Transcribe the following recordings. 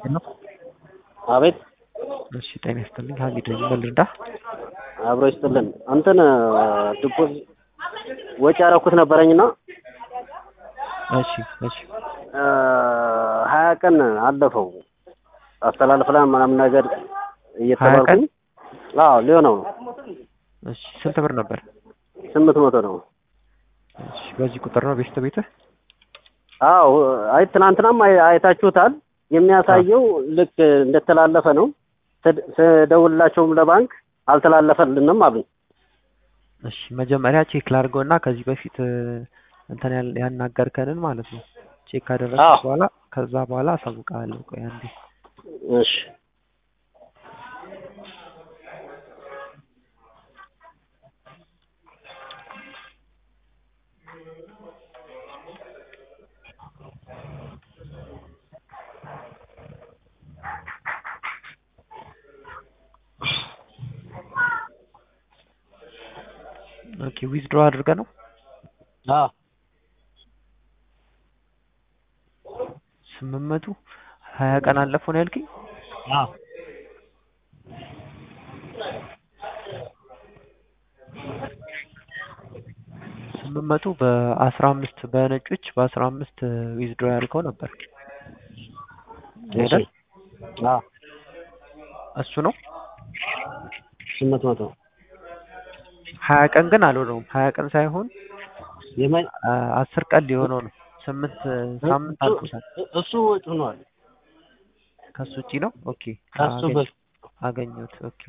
ነው። አቤት እሺ ጤና ይስጥልኝ። ሀሚድ ነኝ። ምን ልርዳ? አብሮ ይስጥልን። እንትን ዲፖዝ ወጪ ያደረኩት ነበረኝና እሺ እሺ ሀያ ቀን አለፈው አስተላልፍላ ምናምን ነገር እየተባልኩኝ አዎ ሊሆነው ነው። እሺ ስንት ብር ነበር? ስምንት መቶ ነው። እሺ በዚህ ቁጥር ነው ቤስት ቤትህ? አዎ አይ ትናንትናም አይ- አይታችሁታል። የሚያሳየው ልክ እንደተላለፈ ነው። ስድ- ስደውልላቸውም ለባንክ አልተላለፈልንም አሉኝ። እሺ መጀመሪያ ቼክ ላድርገውና ከዚህ በፊት እ፣ እንትን ያል- ያናገርከንን ማለት ነው ቼክ ካደረግኩ አዎ። በኋላ ከዛ በኋላ አሳውቅሃለሁ። ቆይ አንዴ እሺ ኦኬ ዊዝድሮ አድርገህ ነው አዎ ስምንት መቶ ሀያ ቀን አለፈው ነው ያልከኝ? አዎ ስምንት መቶ በአስራ አምስት በነጮች በአስራ አምስት ዊዝድሮ ያልከው ነበር አይደል? አዎ እሱ ነው ስምንት መቶ ሀያ ቀን ግን አልሆነውም። ሀያ ቀን ሳይሆን የማይ አ፣ አስር ቀን ሊሆነው ነው። ስምንት ሳምንት አልፎታል። እሱ ወጪ ሆኗል። ከሱ ውጪ ነው። ኦኬ ከሱ አገኘ- በ- አገኘሁት። ኦኬ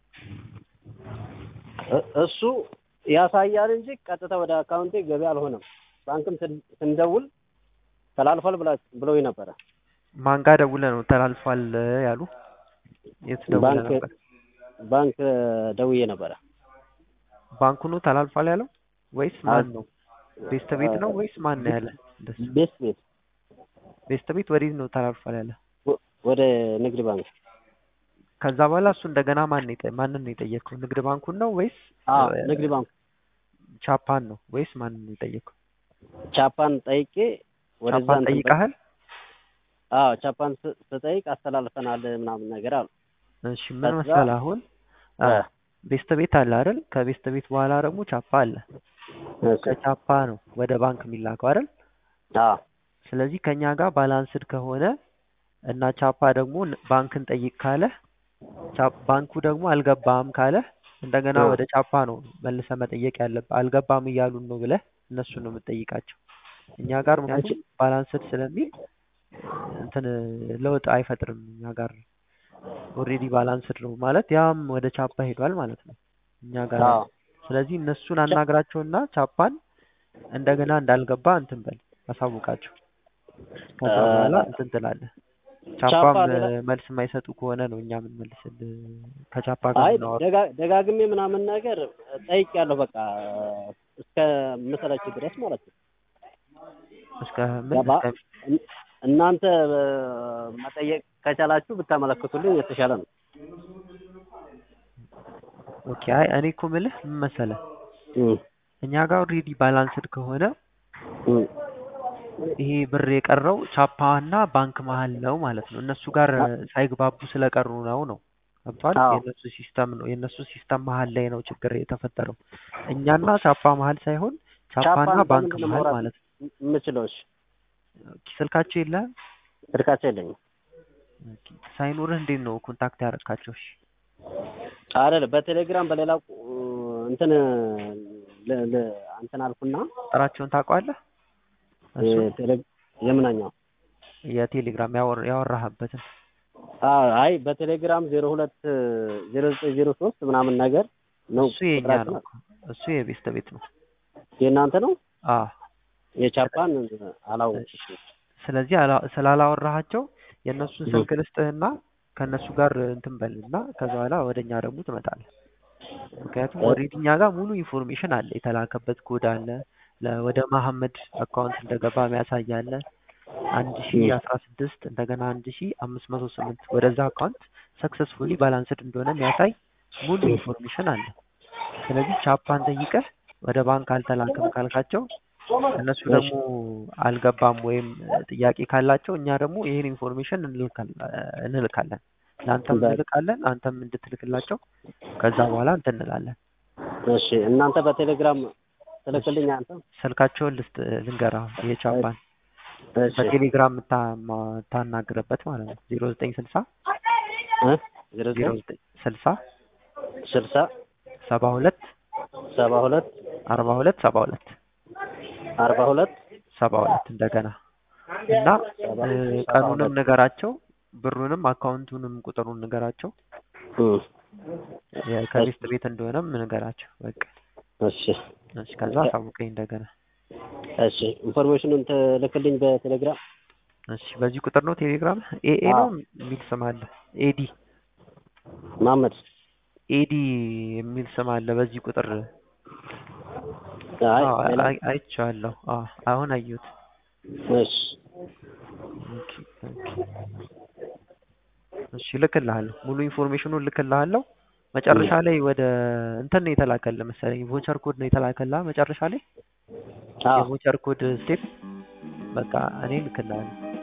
እ- እሱ ያሳያል እንጂ ቀጥታ ወደ አካውንቴ ገቢ አልሆነም። ባንክም ስን- ስንደውል ተላልፏል ብላ ብለውኝ ነበረ። ማን ጋር ደውለህ ነው ተላልፏል ያሉ? የት ደውለህ ባንክ ነበር? ባንክ ደውዬ ነበረ። ባንኩ ነው ተላልፏል ያለው ወይስ ማን ነው? ቤስት ቤት ነው ወይስ ማን ነው ያለ? እንደሱ ቤት ቤት ቤስት ቤት ወዴት ነው ተላልፏል ያለ? ወ- ወደ ንግድ ባንክ ከዛ በኋላ እሱ እንደገና ማን ነው የጠ- ማንን ነው የጠየቀው? ንግድ ባንኩን ነው ወይስ አዎ እ፣ ንግድ ባንክ ቻፓን ነው ወይስ ማንን ነው የጠየቀው? ቻፓን ጠይቄ ወደዛ ቻፓን እንትን ጠይቀሃል? አዎ ቻፓን ስ- ስጠይቅ አስተላልፈናል ምናምን ነገር አሉ። እሺ ምን ከዛ- መሰለህ አሁን አ፣ እ፣ ቤስት ቤት አለ አይደል? ከቤስት ቤት በኋላ ደግሞ ቻፓ አለ። እሺ። ከቻፓ ነው ወደ ባንክ የሚላከው አይደል? አዎ ስለዚህ ከኛ ጋር ባላንስድ ከሆነ እና ቻፓ ደግሞ ን- ባንክን ጠይቅ ካለ ቻ- ባንኩ ደግሞ አልገባም ካለ እንደገና እ። ወደ ቻፓ ነው መልሰ መጠየቅ ያለብህ። አልገባም እያሉን ነው ብለህ እነሱን ነው የምትጠይቃቸው። እኛ ጋር ምክንያቱም ባላንስድ ስለሚል እንትን ለውጥ አይፈጥርም። እኛ ጋር ኦልሬዲ ባላንስድ ነው ማለት ያም ወደ ቻፓ ሄዷል ማለት ነው እኛ ጋር አዎ ስለዚህ እነሱን አናግራቸውና ቻፓን እንደገና እንዳልገባ እንትን በል አሳውቃቸው። ከዛ እ፣ በኋላ እንትን ትላለህ። ቻፓ ቻፓም ሌላ- እ፣ መልስ የማይሰጡ ከሆነ ነው እኛ የምንመልስልህ ከቻፓ ጋር አይ የምናወራው። ደጋ- ደጋግሜ ምናምን ነገር ጠይቄያለሁ። በቃ እስከ መሰላችሁ ድረስ ማለት ነው። እስከ ምን ገባ? እስከ እን- እናንተ እ፣ መጠየቅ ከቻላችሁ ብታመለክቱልኝ የተሻለ ነው። ኦኬ። አይ እኔ እኮ የምልህ ምን መሰለህ እም፣ እኛ ጋር ኦልሬዲ ባላንስድ ከሆነ እም። ይሄ ብር የቀረው ቻፓ እና ባንክ መሀል ነው ማለት ነው። እነሱ ጋር እ፣ ሳይግባቡ ስለቀሩ ነው ነው ገብቷል። አዎ። የእነሱ ሲስተም ነው የእነሱ ሲስተም መሀል ላይ ነው ችግር የተፈጠረው። እኛና ቻፓ መሀል ሳይሆን ቻፓና ቻፓን ባንክ በምንድን ነው መሀል ማውራት ማለት ነው። የምችለው? እሺ ኦኬ፣ ስልካቸው የለህም? ስልካቸው የለኝም። ኦኬ፣ ሳይኖርህ እንዴት ነው ኮንታክት ያደረካቸው? እሺ አይደለም በቴሌግራም በሌላ ቁ- እንትን ለ- ለ- እንትን አልኩና ቁጥራቸውን ታውቀዋለህ? እሱ የቴሌ- የምናኛው የቴሌግራም ያወር- ያወራህበትን አዎ፣ አይ በቴሌግራም ዜሮ ሁለት ዜሮ ዘጠኝ ዜሮ ሶስት ምናምን ነገር ነው እሱ የኛ ቁጥራችን። ነው። እሱ የቤስት ቤት ነው። የእናንተ ነው። አ የቻፓን አላወቅኩም። ስለዚህ አላ- ስላላወራሃቸው የእነሱን እ። ስልክ ልስጥህና ከእነሱ ጋር እንትን በልና ከዛ በኋላ ወደ እኛ ደግሞ ትመጣለህ። ምክንያቱም እ። ኦልሬዲ እኛ ጋር ሙሉ ኢንፎርሜሽን አለ፣ የተላከበት ኮድ አለ፣ ለ- ወደ መሐመድ አካውንት እንደገባ የሚያሳይ አለ። አንድ ሺ እ። አስራ ስድስት እንደገና አንድ ሺ አምስት መቶ ስምንት ወደዛ አካውንት ሰክሰስፉሊ ባላንስድ እንደሆነ የሚያሳይ ሙሉ ኢንፎርሜሽን አለ። ስለዚህ ቻፓን ጠይቀህ ወደ ባንክ አልተላክም ካልካቸው እነሱ ደግሞ አልገባም ወይም ጥያቄ ካላቸው እኛ ደግሞ ይህን ኢንፎርሜሽን እንልካለን ለአንተም እንልካለን አንተም እንድትልክላቸው ከዛ በኋላ እንትን እንላለን እሺ እናንተ በቴሌግራም ትልክልኝ አንተ ስልካቸውን ልስጥ ልንገራ የቻፓን እሺ በቴሌግራም የምታናግርበት ማለት ነው ዜሮ ዘጠኝ ስልሳ እ ዜሮ ዜሮ ዘጠኝ ዘጠኝ ስልሳ ስልሳ ሰባ ሁለት ሰባ ሁለት አርባ ሁለት ሰባ ሁለት አርባ ሁለት ሰባ ሁለት እንደገና እና ሰባ እ ሰባ ቀኑንም ሁለት ንገራቸው ብሩንም አካውንቱንም ቁጥሩን ንገራቸው እም የ- ከቤስት ቤት እንደሆነም ንገራቸው በቃ እሺ እሺ ከዛ አሳውቀኝ እንደገና እሺ ኢንፎርሜሽኑን ትልክልኝ በቴሌግራም እሺ በዚህ ቁጥር ነው ቴሌግራም ኤኤ ነው አዎ። የሚል ስም አለ ኤዲ መሀመድ ኤዲ የሚል ስም አለ በዚህ ቁጥር አይ አዎ ሌላ አይ- አይቼዋለሁ አዎ አሁን አየሁት እሺ ኦኬ ኦኬ እሺ እልክልሃለሁ ሙሉ ኢንፎርሜሽኑን እልክልሃለሁ መጨረሻ ላይ ወደ እንትን ነው የተላከልህ መሰለኝ ቮቸር ኮድ ነው የተላከልህ መጨረሻ ላይ አዎ የቮቸር ኮድ ስቴፕ በቃ እኔ እልክልሃለሁ